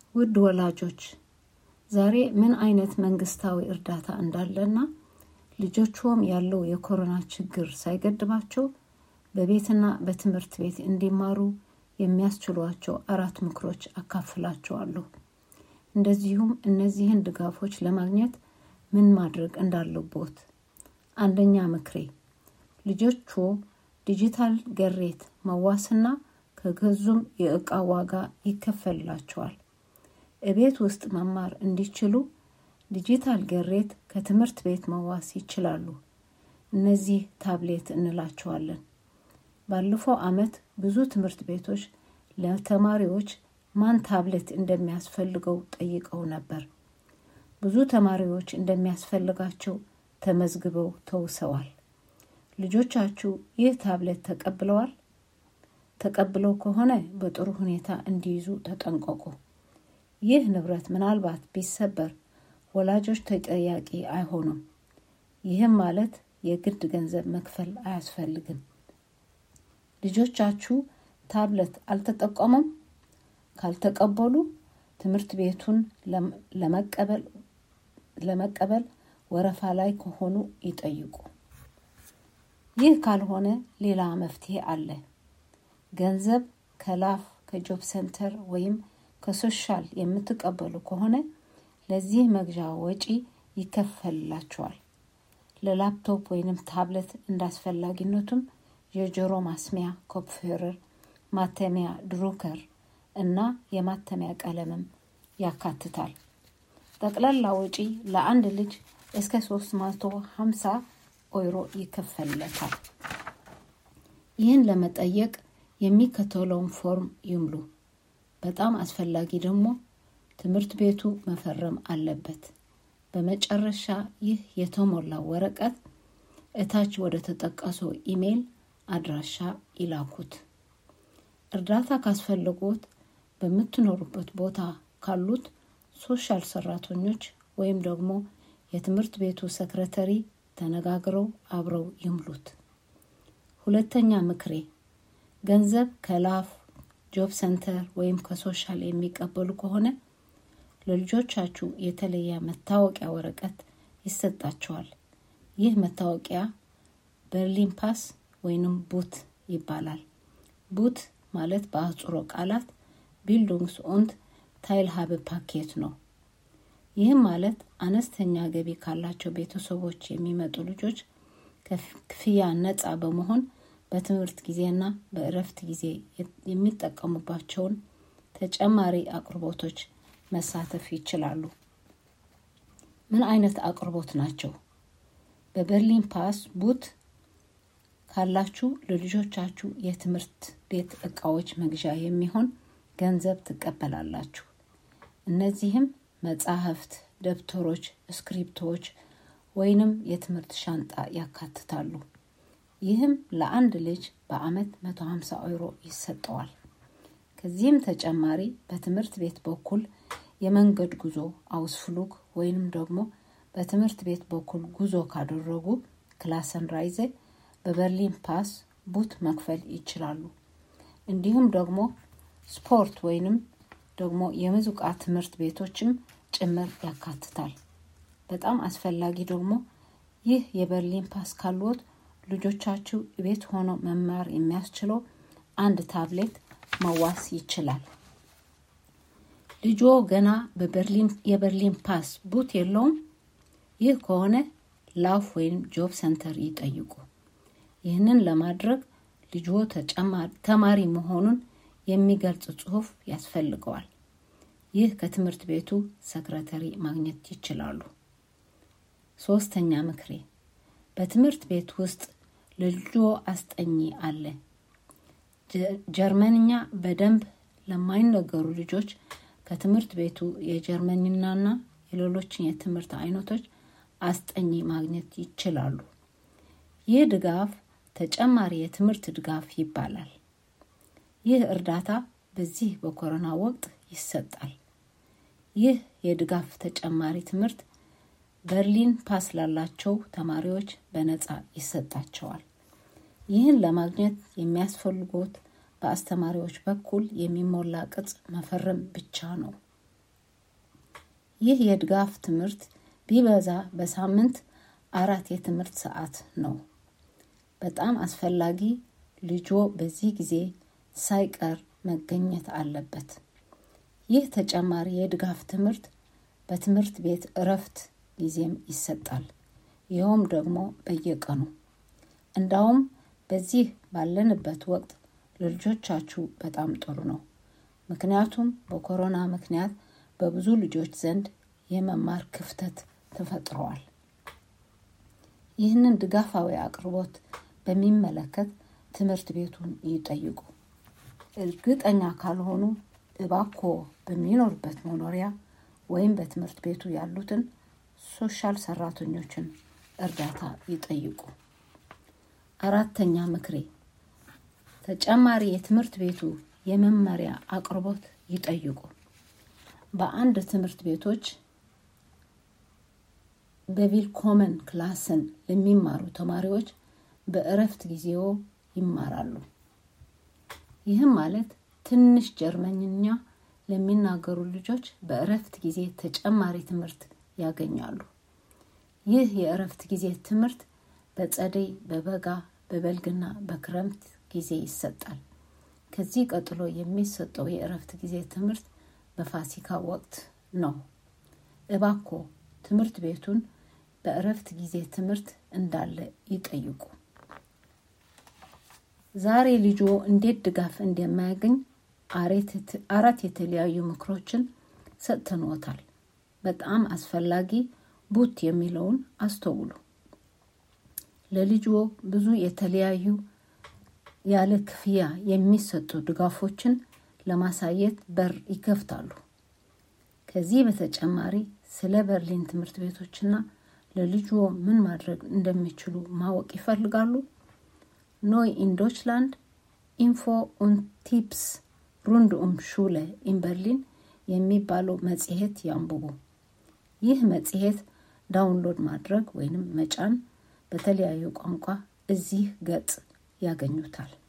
ውድ ወላጆች ዛሬ ምን አይነት መንግስታዊ እርዳታ እንዳለና ልጆችዎም ያለው የኮሮና ችግር ሳይገድባቸው በቤትና በትምህርት ቤት እንዲማሩ የሚያስችሏቸው አራት ምክሮች አካፍላቸዋለሁ። እንደዚሁም እነዚህን ድጋፎች ለማግኘት ምን ማድረግ እንዳለቦት። አንደኛ ምክሬ ልጆችዎ ዲጂታል ገሬት መዋስና ከገዙም የእቃ ዋጋ ይከፈልላቸዋል። እቤት ውስጥ መማር እንዲችሉ ዲጂታል ገሬት ከትምህርት ቤት መዋስ ይችላሉ። እነዚህ ታብሌት እንላቸዋለን። ባለፈው ዓመት ብዙ ትምህርት ቤቶች ለተማሪዎች ማን ታብሌት እንደሚያስፈልገው ጠይቀው ነበር። ብዙ ተማሪዎች እንደሚያስፈልጋቸው ተመዝግበው ተውሰዋል። ልጆቻችሁ ይህ ታብሌት ተቀብለዋል? ተቀብለው ከሆነ በጥሩ ሁኔታ እንዲይዙ ተጠንቀቁ። ይህ ንብረት ምናልባት ቢሰበር ወላጆች ተጠያቂ አይሆኑም። ይህም ማለት የግድ ገንዘብ መክፈል አያስፈልግም። ልጆቻችሁ ታብለት አልተጠቀሙም? ካልተቀበሉ ትምህርት ቤቱን ለመቀበል ወረፋ ላይ ከሆኑ ይጠይቁ። ይህ ካልሆነ ሌላ መፍትሄ አለ። ገንዘብ ከላፍ ከጆብ ሴንተር ወይም ከሶሻል የምትቀበሉ ከሆነ ለዚህ መግዣ ወጪ ይከፈልላቸዋል። ለላፕቶፕ ወይንም ታብለት እንዳስፈላጊነቱም የጆሮ ማስሚያ ኮፕፌረር፣ ማተሚያ ድሩከር እና የማተሚያ ቀለምም ያካትታል። ጠቅላላ ወጪ ለአንድ ልጅ እስከ 350 ኦይሮ ይከፈልለታል። ይህን ለመጠየቅ የሚከተለውን ፎርም ይምሉ። በጣም አስፈላጊ ደግሞ ትምህርት ቤቱ መፈረም አለበት። በመጨረሻ ይህ የተሞላ ወረቀት እታች ወደ ተጠቀሰው ኢሜይል አድራሻ ይላኩት። እርዳታ ካስፈለጎት በምትኖሩበት ቦታ ካሉት ሶሻል ሰራተኞች ወይም ደግሞ የትምህርት ቤቱ ሰክረተሪ ተነጋግረው አብረው ይምሉት። ሁለተኛ ምክሬ ገንዘብ ከላፍ ጆብ ሰንተር ወይም ከሶሻል የሚቀበሉ ከሆነ ለልጆቻችሁ የተለየ መታወቂያ ወረቀት ይሰጣቸዋል። ይህ መታወቂያ በርሊን ፓስ ወይንም ቡት ይባላል። ቡት ማለት በአህጽሮ ቃላት ቢልዱንግስ ኦንት ታይልሃብ ፓኬት ነው። ይህም ማለት አነስተኛ ገቢ ካላቸው ቤተሰቦች የሚመጡ ልጆች ክፍያ ነጻ በመሆን በትምህርት ጊዜና በእረፍት ጊዜ የሚጠቀሙባቸውን ተጨማሪ አቅርቦቶች መሳተፍ ይችላሉ። ምን አይነት አቅርቦት ናቸው? በበርሊን ፓስ ቡት ካላችሁ ለልጆቻችሁ የትምህርት ቤት እቃዎች መግዣ የሚሆን ገንዘብ ትቀበላላችሁ። እነዚህም መጻሕፍት፣ ደብተሮች፣ እስክሪፕቶዎች ወይንም የትምህርት ሻንጣ ያካትታሉ። ይህም ለአንድ ልጅ በአመት 150 ዩሮ ይሰጠዋል። ከዚህም ተጨማሪ በትምህርት ቤት በኩል የመንገድ ጉዞ አውስፍሉግ ወይንም ደግሞ በትምህርት ቤት በኩል ጉዞ ካደረጉ ክላሰን ራይዘ በበርሊን ፓስ ቡት መክፈል ይችላሉ። እንዲሁም ደግሞ ስፖርት ወይንም ደግሞ የሙዚቃ ትምህርት ቤቶችም ጭምር ያካትታል። በጣም አስፈላጊ ደግሞ ይህ የበርሊን ፓስ ካልዎት ልጆቻችሁ ቤት ሆኖ መማር የሚያስችለው አንድ ታብሌት መዋስ ይችላል። ልጆ ገና በበርሊን የበርሊን ፓስ ቡት የለውም? ይህ ከሆነ ላፍ ወይም ጆብ ሰንተር ይጠይቁ። ይህንን ለማድረግ ልጆ ተማሪ መሆኑን የሚገልጽ ጽሑፍ ያስፈልገዋል። ይህ ከትምህርት ቤቱ ሰክረተሪ ማግኘት ይችላሉ። ሶስተኛ ምክሬ በትምህርት ቤት ውስጥ ለልጆ አስጠኚ አለ። ጀርመንኛ በደንብ ለማይነገሩ ልጆች ከትምህርት ቤቱ የጀርመንኛና የሌሎችን የትምህርት አይነቶች አስጠኚ ማግኘት ይችላሉ። ይህ ድጋፍ ተጨማሪ የትምህርት ድጋፍ ይባላል። ይህ እርዳታ በዚህ በኮሮና ወቅት ይሰጣል። ይህ የድጋፍ ተጨማሪ ትምህርት በርሊን ፓስ ላላቸው ተማሪዎች በነጻ ይሰጣቸዋል። ይህን ለማግኘት የሚያስፈልጎት በአስተማሪዎች በኩል የሚሞላ ቅጽ መፈረም ብቻ ነው። ይህ የድጋፍ ትምህርት ቢበዛ በሳምንት አራት የትምህርት ሰዓት ነው። በጣም አስፈላጊ ልጆ በዚህ ጊዜ ሳይቀር መገኘት አለበት። ይህ ተጨማሪ የድጋፍ ትምህርት በትምህርት ቤት እረፍት ጊዜም ይሰጣል። ይኸውም ደግሞ በየቀኑ እንዳውም በዚህ ባለንበት ወቅት ለልጆቻችሁ በጣም ጥሩ ነው። ምክንያቱም በኮሮና ምክንያት በብዙ ልጆች ዘንድ የመማር ክፍተት ተፈጥረዋል። ይህንን ድጋፋዊ አቅርቦት በሚመለከት ትምህርት ቤቱን ይጠይቁ። እርግጠኛ ካልሆኑ እባኮ በሚኖርበት መኖሪያ ወይም በትምህርት ቤቱ ያሉትን ሶሻል ሰራተኞችን እርዳታ ይጠይቁ። አራተኛ ምክሬ ተጨማሪ የትምህርት ቤቱ የመመሪያ አቅርቦት ይጠይቁ። በአንድ ትምህርት ቤቶች በቪልኮመን ክላስን ለሚማሩ ተማሪዎች በእረፍት ጊዜው ይማራሉ። ይህም ማለት ትንሽ ጀርመንኛ ለሚናገሩ ልጆች በእረፍት ጊዜ ተጨማሪ ትምህርት ያገኛሉ። ይህ የእረፍት ጊዜ ትምህርት በጸደይ፣ በበጋ፣ በበልግና በክረምት ጊዜ ይሰጣል። ከዚህ ቀጥሎ የሚሰጠው የእረፍት ጊዜ ትምህርት በፋሲካ ወቅት ነው። እባኮ ትምህርት ቤቱን በእረፍት ጊዜ ትምህርት እንዳለ ይጠይቁ። ዛሬ ልጆ እንዴት ድጋፍ እንደማያገኝ አራት የተለያዩ ምክሮችን ሰጥተንዎታል። በጣም አስፈላጊ ቡት የሚለውን አስተውሉ። ለልጆ ብዙ የተለያዩ ያለ ክፍያ የሚሰጡ ድጋፎችን ለማሳየት በር ይከፍታሉ። ከዚህ በተጨማሪ ስለ በርሊን ትምህርት ቤቶችና ለልጅዎ ምን ማድረግ እንደሚችሉ ማወቅ ይፈልጋሉ? ኖይ ኢን ዶችላንድ ኢንፎ ኡን ቲፕስ ሩንድ ኡም ሹለ ኢን በርሊን የሚባለው መጽሔት ያንብቡ። ይህ መጽሔት ዳውንሎድ ማድረግ ወይንም መጫን በተለያዩ ቋንቋ እዚህ ገጽ ያገኙታል።